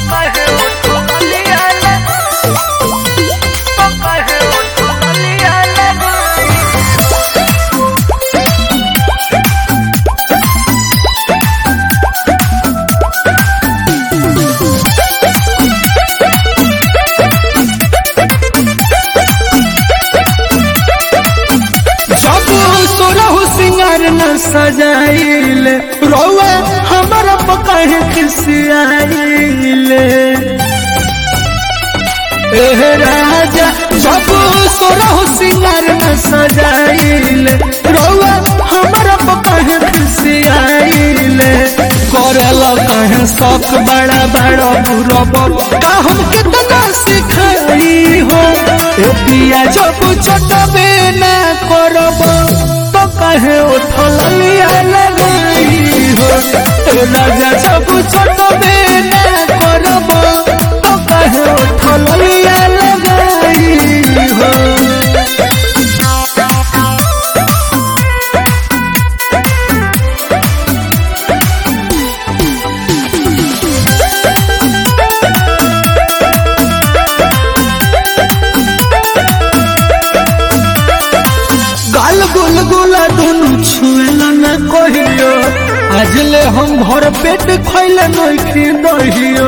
सब सोरहु सिंगार न सजाइल रौआ हमारा पकाहे खिसियाइल एह राजा सब सोरहु सिंगार न सजाइल रौआ हमारा पकाहे खिसियाइल करेला कहे शौक बड़ा बड़ा बुरा का हम कितना सिखाई हो ए पिया जब छोटबे ना करब तो कहे उठल लिया लगाई हो ए राजा जब छोटबे ना करब तो कहे उठल लिया लगाई हो गाल गुल गुला दुनु छुएला न कहियो आज ले हम भर पेट खैले नइखी दहियो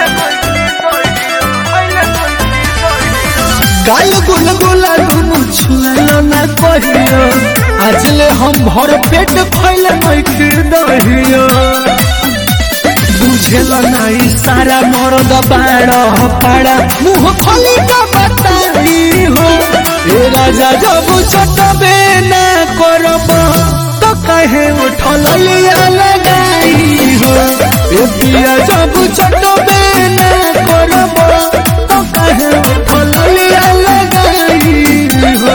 गाल गुल गुला दुनु छुएला न कहियो आज ले हम भर पेट खैले नइखी दहियो बुझेला नहीं सारा मरद बाड़ पाड़ा मुंह खोली का बताई हो ए राजा जब छोटबे ना करब तो कहे उठल लिया लगाई हो ए पिया जब छोटबे ना करब तो कहे उठल लिया लगाई हो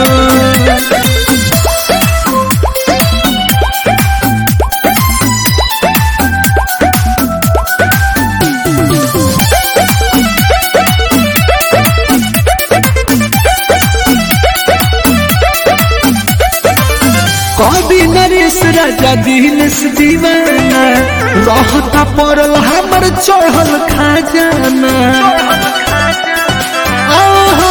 कभी नरेश राजा दिनेश दीवाना रहता पड़ल हमर चढ़ल खजाना आहा,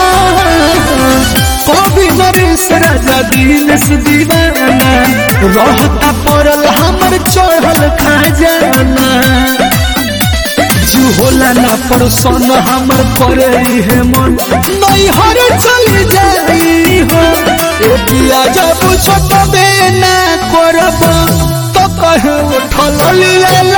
कभी नरेश राजा दिनेश दीवाना रहता पड़ल हमर चढ़ल खजाना जू होला ना परसन हमर करे है मन नहीं हर चली जाई हो ए पिया जब छोटबे ना करब तो कहे उठल लिया